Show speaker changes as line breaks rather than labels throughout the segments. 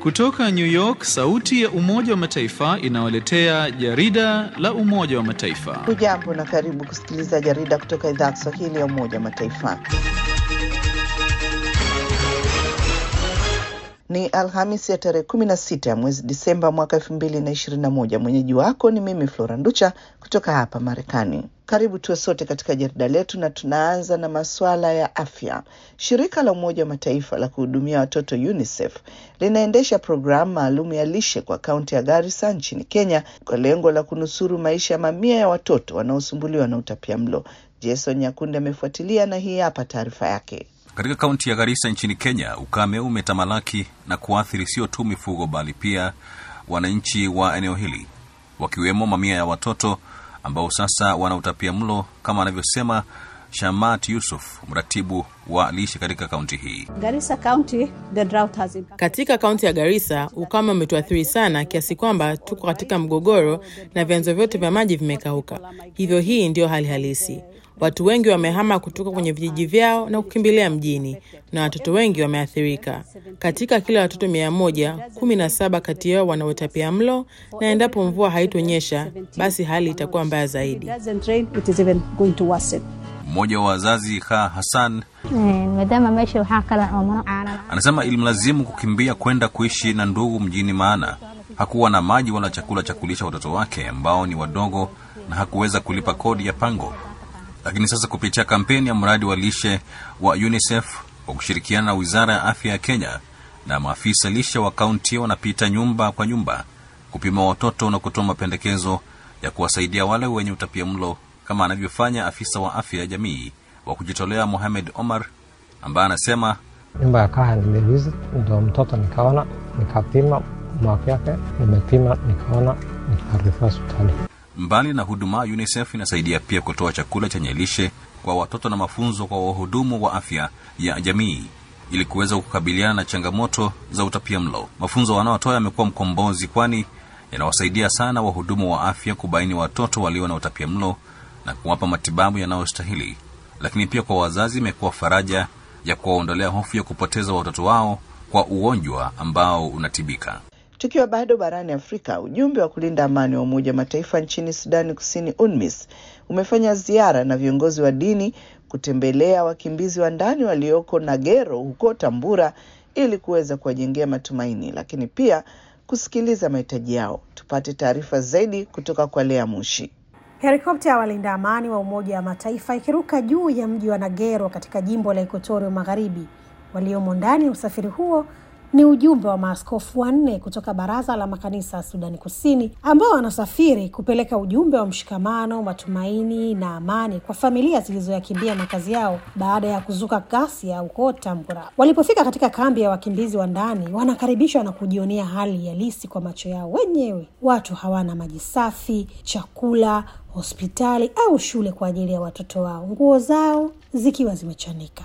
Kutoka New York, sauti ya Umoja wa Mataifa inawaletea jarida la Umoja wa Mataifa.
Hujambo na karibu kusikiliza jarida kutoka idhaa ya Kiswahili ya Umoja wa Mataifa. Ni Alhamisi ya tarehe 16 ya mwezi Disemba mwaka 2021. Mwenyeji wako ni mimi Flora Nducha kutoka hapa Marekani. Karibu tuwe sote katika jarida letu, na tunaanza na masuala ya afya. Shirika la Umoja wa Mataifa la kuhudumia watoto UNICEF linaendesha programu maalum ya lishe kwa kaunti ya Garissa nchini Kenya kwa lengo la kunusuru maisha ya mamia ya watoto wanaosumbuliwa na utapiamlo. Jason Nyakundi amefuatilia na hii hapa taarifa yake.
Katika kaunti ya Garissa nchini Kenya, ukame umetamalaki na kuathiri sio tu mifugo bali pia wananchi wa eneo hili, wakiwemo mamia ya watoto ambao sasa wana utapia mlo, kama anavyosema Shamat Yusuf, mratibu wa lishe katika kaunti hii.
Garissa County, the drought has impacted.
Katika kaunti ya Garissa ukame umetuathiri sana kiasi kwamba tuko katika mgogoro na vyanzo vyote vya maji vimekauka. Hivyo hii ndiyo hali halisi. Watu wengi wamehama kutoka kwenye vijiji vyao na kukimbilia mjini na watoto wengi wameathirika. Katika kila watoto mia moja, kumi na saba kati yao wana utapia mlo, na endapo mvua haitonyesha basi hali itakuwa mbaya zaidi.
It doesn't rain, it is even going to worsen.
Mmoja wa wazazi Kha Hassan
maadaama meesha waxaa kala oomano caana
anasema ilimlazimu kukimbia kwenda kuishi na ndugu mjini, maana hakuwa na maji wala chakula cha kulisha watoto wake ambao ni wadogo na hakuweza kulipa kodi ya pango. Lakini sasa kupitia kampeni ya mradi wa lishe wa UNICEF kwa kushirikiana na wizara ya afya ya Kenya na maafisa lishe wa kaunti wanapita nyumba kwa nyumba kupima watoto na kutoa mapendekezo ya kuwasaidia wale wenye utapia mlo kama anavyofanya afisa wa afya ya jamii wa kujitolea Mohamed Omar ambaye anasema
nyumba ya kaa nilivisit, ndo mtoto nikaona, nikapima mwaka yake, nimepima nikaona, nikaarifu hospitali.
mbali na huduma, UNICEF inasaidia pia kutoa chakula chenye lishe kwa watoto na mafunzo kwa wahudumu wa afya ya jamii ili kuweza kukabiliana na changamoto za utapia mlo. Mafunzo wanaotoa yamekuwa mkombozi, kwani yanawasaidia sana wahudumu wa afya kubaini watoto walio na utapia mlo na kuwapa matibabu yanayostahili. Lakini pia kwa wazazi imekuwa faraja ya kuwaondolea hofu ya kupoteza watoto wao kwa ugonjwa ambao unatibika.
Tukiwa bado barani Afrika, ujumbe wa kulinda amani wa Umoja wa Mataifa nchini Sudani Kusini, UNMISS, umefanya ziara na viongozi wa dini kutembelea wakimbizi wa ndani walioko Nagero huko Tambura ili kuweza kuwajengea matumaini, lakini pia kusikiliza mahitaji yao. Tupate taarifa zaidi kutoka kwa Lea Mushi.
Helikopta ya walinda amani wa Umoja wa Mataifa ikiruka juu ya mji wa Nagero katika jimbo la Ekuatoria Magharibi. Waliomo ndani ya usafiri huo ni ujumbe wa maaskofu wanne kutoka Baraza la Makanisa ya Sudani Kusini ambao wanasafiri kupeleka ujumbe wa mshikamano, matumaini na amani kwa familia zilizoyakimbia makazi yao baada ya kuzuka ghasia huko Tambura. Walipofika katika kambi ya wakimbizi wa ndani, wanakaribishwa na kujionea hali halisi kwa macho yao wenyewe. Watu hawana maji safi, chakula, hospitali au shule kwa ajili ya watoto wao, nguo zao zikiwa zimechanika.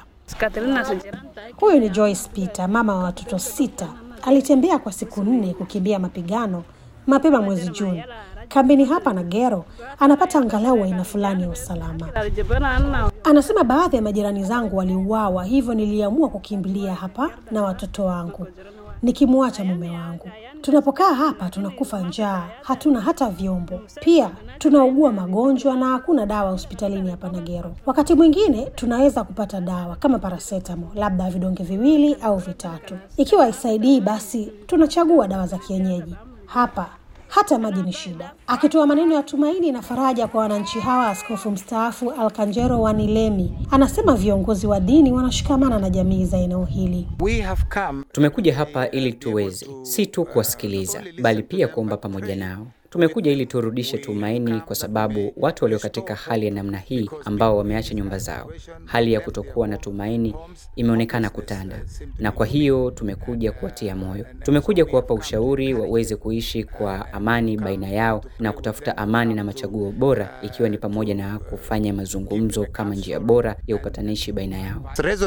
Huyu ni Joyce Peter, mama wa watoto sita. Alitembea kwa siku nne kukimbia mapigano mapema mwezi Juni. Kambini hapa Nagero anapata angalau aina fulani ya usalama. Anasema baadhi ya majirani zangu waliuawa, hivyo niliamua kukimbilia hapa na watoto wangu nikimwacha mume wangu. Tunapokaa hapa tunakufa njaa, hatuna hata vyombo, pia tunaugua magonjwa na hakuna dawa hospitalini hapa Nagero. Wakati mwingine tunaweza kupata dawa kama parasetamo, labda vidonge viwili au vitatu. Ikiwa haisaidii, basi tunachagua dawa za kienyeji. Hapa hata maji ni shida. Akitoa maneno ya tumaini na faraja kwa wananchi hawa, askofu mstaafu Alkanjero Wanilemi anasema viongozi wa dini wanashikamana na jamii za eneo hili.
Tumekuja hapa ili tuweze si tu kuwasikiliza, bali pia kuomba pamoja nao. Tumekuja ili turudishe tumaini, kwa sababu watu walio katika hali ya namna hii, ambao wameacha nyumba zao, hali ya kutokuwa na tumaini imeonekana kutanda, na kwa hiyo tumekuja kuwatia moyo. Tumekuja kuwapa ushauri waweze kuishi kwa amani baina yao na kutafuta amani na machaguo bora, ikiwa ni pamoja na kufanya mazungumzo kama njia bora ya upatanishi baina yao.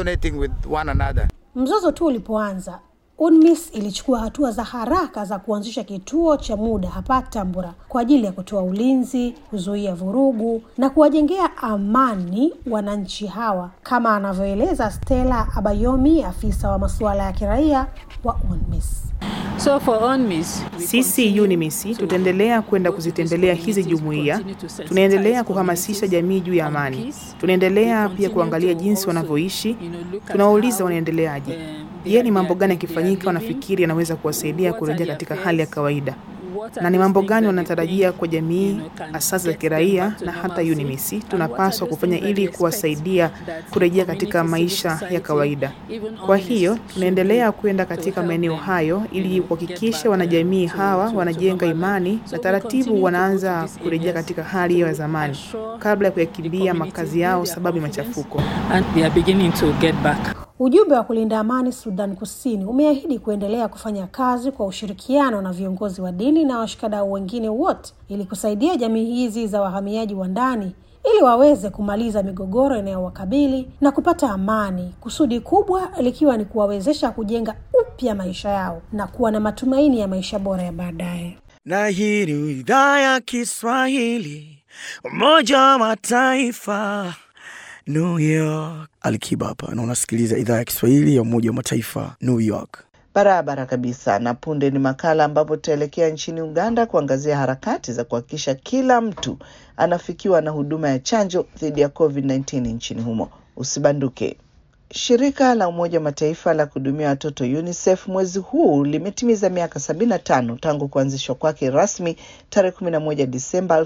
Mzozo tu ulipoanza, UNMISS ilichukua hatua za haraka za kuanzisha kituo cha muda hapa Tambura kwa ajili ya kutoa ulinzi, kuzuia vurugu na kuwajengea amani wananchi hawa, kama anavyoeleza Stella Abayomi, afisa wa masuala ya kiraia wa UNMISS.
So for UNMISS,
Sisi UNIMIS tutaendelea kwenda kuzitembelea hizi jumuiya. Tunaendelea kuhamasisha jamii juu ya amani. Tunaendelea pia kuangalia jinsi wanavyoishi. Tunawauliza wanaendeleaje. Je, ni mambo gani yakifanyika wanafikiri yanaweza kuwasaidia kurejea katika hali ya kawaida, na ni mambo gani wanatarajia kwa jamii, asasi za kiraia na hata UNIMIS tunapaswa kufanya ili kuwasaidia kurejea katika maisha ya kawaida. Kwa hiyo tunaendelea kwenda katika maeneo hayo ili kuhakikisha wanajamii hawa wanajenga imani na taratibu wanaanza kurejea katika hali ya zamani kabla ya kuyakimbia makazi yao sababu ya machafuko.
and they are beginning to get back.
Ujumbe wa kulinda amani Sudan Kusini umeahidi kuendelea kufanya kazi kwa ushirikiano na viongozi wa dini na washikadau wengine wote ili kusaidia jamii hizi za wahamiaji wa ndani ili waweze kumaliza migogoro inayowakabili na kupata amani, kusudi kubwa likiwa ni kuwawezesha kujenga upya maisha yao na kuwa na matumaini ya maisha bora ya baadaye.
na hii ni idhaa ya Kiswahili Umoja wa Mataifa New York. Alikiba hapa na unasikiliza idhaa ya Kiswahili ya Umoja wa Mataifa New York.
Barabara kabisa. Na punde ni makala ambapo tutaelekea nchini Uganda kuangazia harakati za kuhakikisha kila mtu anafikiwa na huduma ya chanjo dhidi ya COVID-19 nchini humo. Usibanduke. Shirika la Umoja wa Mataifa la kuhudumia watoto UNICEF mwezi huu limetimiza miaka 75 tangu kuanzishwa kwake rasmi tarehe 11 Disemba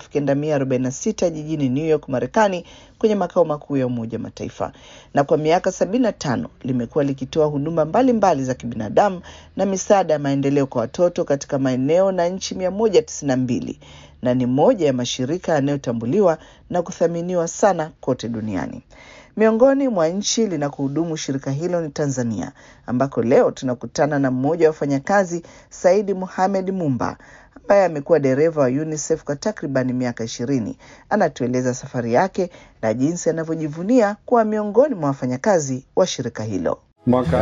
1946 jijini New York, Marekani, kwenye makao makuu ya Umoja wa Mataifa, na kwa miaka 75 limekuwa likitoa huduma mbalimbali mbali za kibinadamu na misaada ya maendeleo kwa watoto katika maeneo na nchi 192 na ni moja ya mashirika yanayotambuliwa na kuthaminiwa sana kote duniani. Miongoni mwa nchi linakohudumu shirika hilo ni Tanzania, ambako leo tunakutana na mmoja wa wafanyakazi, Saidi Mohamed Mumba, ambaye amekuwa dereva wa UNICEF kwa takribani miaka ishirini. Anatueleza safari yake na jinsi anavyojivunia kuwa miongoni mwa wafanyakazi wa shirika hilo.
Mwaka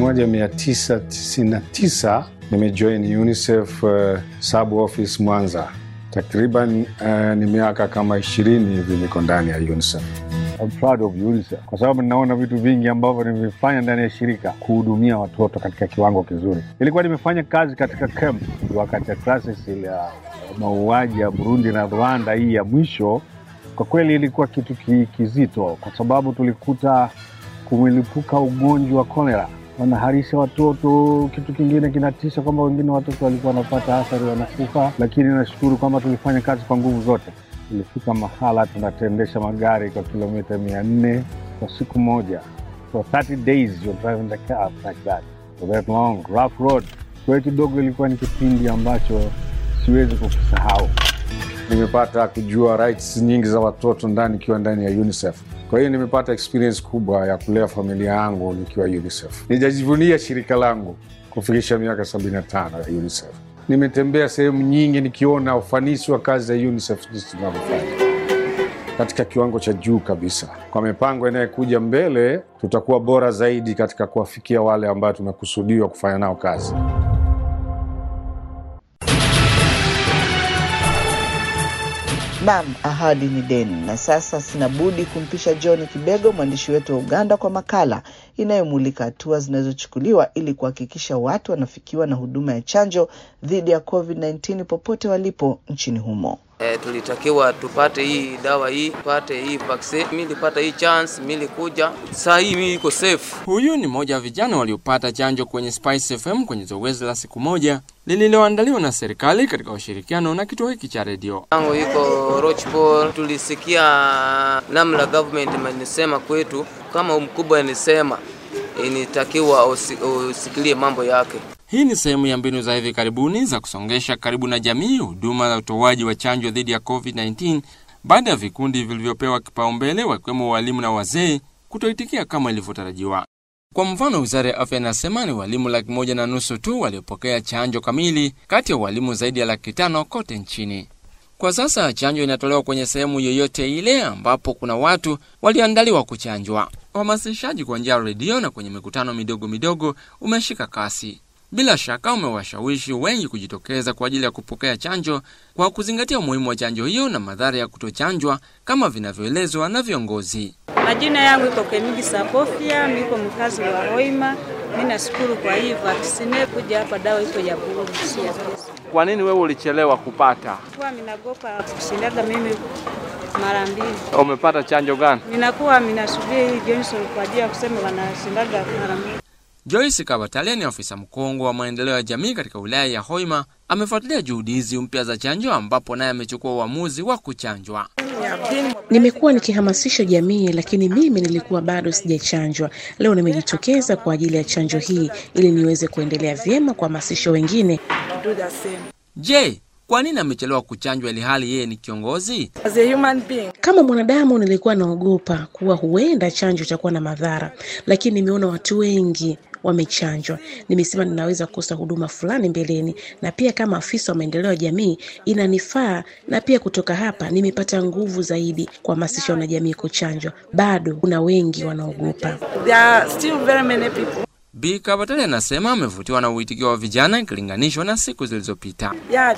1999 nimejoin UNICEF uh, sub office Mwanza. Takriban uh, ni miaka kama ishirini hivi niko ndani ya UNICEF. I'm proud of UNICEF kwa sababu ninaona vitu vingi ambavyo nimevifanya ndani ya shirika kuhudumia watoto katika kiwango kizuri. Nilikuwa nimefanya kazi katika camp wakati ya crisis ile ya mauaji ya Burundi na Rwanda, hii ya mwisho. Kwa kweli ilikuwa kitu ki- kizito, kwa sababu tulikuta kumelipuka ugonjwa wa kolera, wanaharisha watoto. Kitu kingine kinatisha kwamba wengine watoto walikuwa wanapata athari, wanakufa, lakini nashukuru kwamba tulifanya kazi kwa nguvu zote. Tulifika mahala tunatembesha magari kwa kilomita mia nne kwa siku moja, for 30 days you're driving the car like that for that long rough road. Kwa hiyo kidogo ilikuwa ni kipindi ambacho siwezi kukisahau. Nimepata kujua rights nyingi za watoto ndani ikiwa ndani ya UNICEF. Kwa hiyo nimepata experience kubwa ya kulea familia yangu nikiwa UNICEF. Nijajivunia shirika langu kufikisha miaka 75 ya UNICEF. Nimetembea sehemu nyingi nikiona ufanisi wa kazi za UNICEF jinsi tunavyofanya katika kiwango cha juu kabisa. Kwa mipango inayokuja mbele, tutakuwa bora zaidi katika kuwafikia wale ambao tumekusudiwa kufanya nao kazi.
Naam, ahadi ni deni. Na sasa sina budi kumpisha John Kibego, mwandishi wetu wa Uganda, kwa makala inayomulika hatua zinazochukuliwa ili kuhakikisha watu wanafikiwa na huduma ya chanjo dhidi ya COVID-19 popote walipo nchini humo.
E, tulitakiwa tupate hii dawa hii, tupate hii vaccine. Mimi nilipata hii chance, mimi nilikuja. Saa hii mimi iko safe.
Huyu ni mmoja wa vijana waliopata chanjo kwenye Spice FM kwenye zoezi la siku moja lililoandaliwa na serikali katika ushirikiano na kituo hiki cha redio.
Yangu iko Rochport. Tulisikia namna government imenisema kwetu, kama mkubwa anisema inatakiwa usi- usikilie mambo yake.
Hii ni sehemu ya mbinu za hivi karibuni za kusongesha karibu na jamii huduma za utoaji wa chanjo dhidi ya COVID-19 baada ya vikundi vilivyopewa kipaumbele wakiwemo walimu na wazee kutoitikia kama ilivyotarajiwa. Kwa mfano, wizara ya afya inasema ni walimu laki moja na nusu tu waliopokea chanjo kamili kati ya walimu zaidi ya laki tano kote nchini. Kwa sasa chanjo inatolewa kwenye sehemu yoyote ile ambapo kuna watu walioandaliwa kuchanjwa. Uhamasishaji kwa njia ya redio na kwenye mikutano midogo midogo umeshika kasi. Bila shaka umewashawishi wengi kujitokeza kwa ajili ya kupokea chanjo kwa kuzingatia umuhimu wa chanjo hiyo na madhara ya kutochanjwa kama vinavyoelezwa na viongozi.
Majina yangu iko Kemigi Sapofia, niko mkazi wa Hoima. Mi nashukuru kwa hii vaksine kuja hapa, dawa iko ya bure, si ya pesa.
Kwa nini wewe ulichelewa kupata?
Kuwa minagopa kushindaga mimi mara mbili.
Umepata chanjo gani?
Minakuwa minasubiri hii Johnson kwa ajili ya kusema wanashindaga mara mbili.
Joyce Kabatalia ni afisa mkongwe wa maendeleo ya jamii katika wilaya ya Hoima. Amefuatilia juhudi hizi mpya za chanjo, ambapo naye amechukua uamuzi wa kuchanjwa.
Nimekuwa nikihamasisha jamii, lakini mimi nilikuwa bado sijachanjwa. Leo nimejitokeza kwa ajili ya chanjo hii ili niweze kuendelea vyema kuhamasisha wengine.
Je, kwa nini amechelewa kuchanjwa ili hali yeye ni kiongozi?
Kama mwanadamu, nilikuwa naogopa kuwa huenda chanjo itakuwa na madhara, lakini nimeona watu wengi wamechanjwa. Nimesema ninaweza kukosa huduma fulani mbeleni, na pia kama afisa wa maendeleo ya jamii inanifaa, na pia kutoka hapa nimepata nguvu zaidi kuhamasisha wanajamii kuchanjwa. Bado kuna wengi wanaogopa.
Bi Kabatale anasema amevutiwa na uitikio wa vijana ikilinganishwa na siku zilizopita.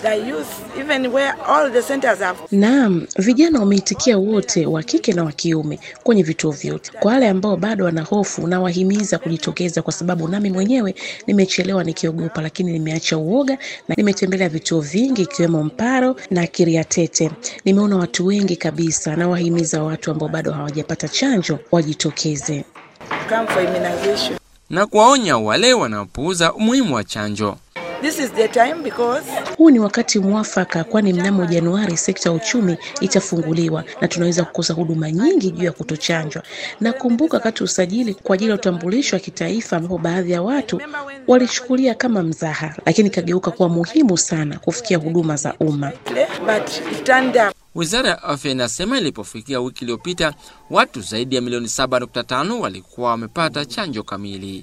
Naam, vijana wameitikia wote, wa kike na wa kiume, kwenye vituo vyote. Kwa wale ambao bado wana hofu, nawahimiza kujitokeza, kwa sababu nami mwenyewe nimechelewa nikiogopa, lakini nimeacha uoga na nimetembelea vituo vingi ikiwemo Mparo na Kiriatete. Nimeona watu wengi kabisa. Nawahimiza watu ambao bado hawajapata chanjo wajitokeze
na kuwaonya wale wanaopuuza umuhimu wa chanjo.
This is the time because... huu ni wakati mwafaka, kwani mnamo Januari sekta ya uchumi itafunguliwa na tunaweza kukosa huduma nyingi juu ya kutochanjwa. Nakumbuka wakati usajili kwa ajili ya utambulisho wa kitaifa, ambapo baadhi ya watu walichukulia kama mzaha, lakini ikageuka kuwa muhimu sana kufikia huduma za umma.
Wizara ya afya inasema ilipofikia wiki iliyopita watu zaidi ya milioni 7.5 walikuwa wamepata chanjo kamili.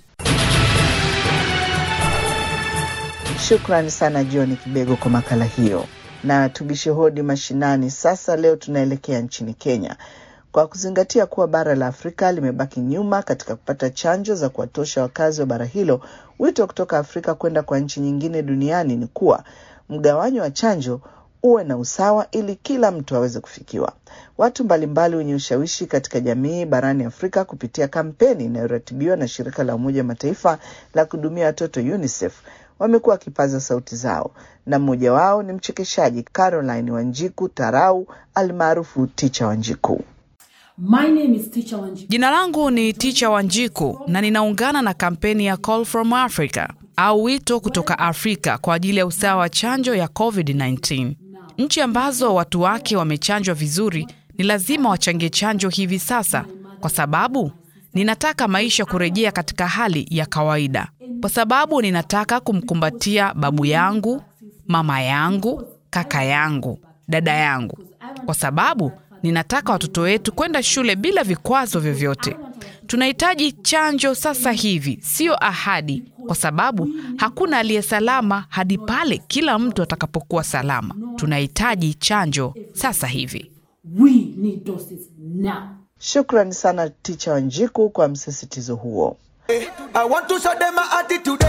Shukrani sana John Kibego kwa makala hiyo, na tubishe hodi mashinani. Sasa leo tunaelekea nchini Kenya kwa kuzingatia kuwa bara la Afrika limebaki nyuma katika kupata chanjo za kuwatosha wakazi wa bara hilo. Wito kutoka Afrika kwenda kwa nchi nyingine duniani ni kuwa mgawanyo wa chanjo uwe na usawa ili kila mtu aweze kufikiwa. Watu mbalimbali wenye ushawishi katika jamii barani Afrika kupitia kampeni inayoratibiwa na shirika la Umoja wa Mataifa la kuhudumia watoto UNICEF wamekuwa wakipaza sauti zao, na mmoja wao ni mchekeshaji Caroline Wanjiku Tarau almaarufu Ticha Wanjiku.
My name is Teacher Wanjiku. Jina langu ni Ticha Wanjiku na ninaungana na kampeni ya Call from Africa au wito kutoka Afrika kwa ajili ya usawa wa chanjo ya COVID-19. Nchi ambazo watu wake wamechanjwa vizuri ni lazima wachangie chanjo hivi sasa, kwa sababu ninataka maisha kurejea katika hali ya kawaida, kwa sababu ninataka kumkumbatia babu yangu, mama yangu, kaka yangu, dada yangu, kwa sababu ninataka watoto wetu kwenda shule bila vikwazo vyovyote. Tunahitaji chanjo sasa hivi, siyo ahadi, kwa sababu hakuna aliye salama hadi pale kila mtu atakapokuwa salama. Tunahitaji chanjo sasa hivi.
We need doses now. Shukrani sana Ticha Wanjiku kwa msisitizo huo.
I want to show them my attitude.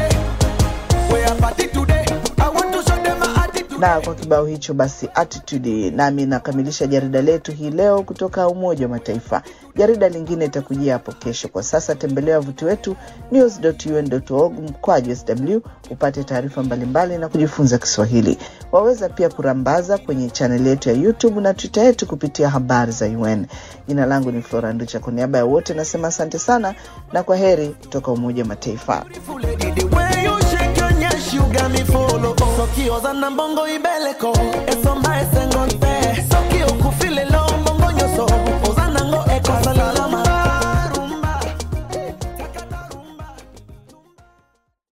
We are party today. I want to show them my attitude.
Na kwa kibao hicho basi attitude, nami nakamilisha jarida letu hii leo kutoka Umoja wa Mataifa. Jarida lingine itakujia hapo kesho. Kwa sasa tembelea wavuti wetu news.un.org mkwaju sw upate taarifa mbalimbali na kujifunza Kiswahili. Waweza pia kurambaza kwenye chaneli yetu ya YouTube na Twitter yetu kupitia habari za UN. Jina langu ni Flora Nducha. Kwa niaba ya wote nasema asante sana na kwa heri kutoka Umoja wa Mataifa.
When you shake your nyash, you got me follow. So kioza na mbongo ibeleko. Eso mbae sengo mpe.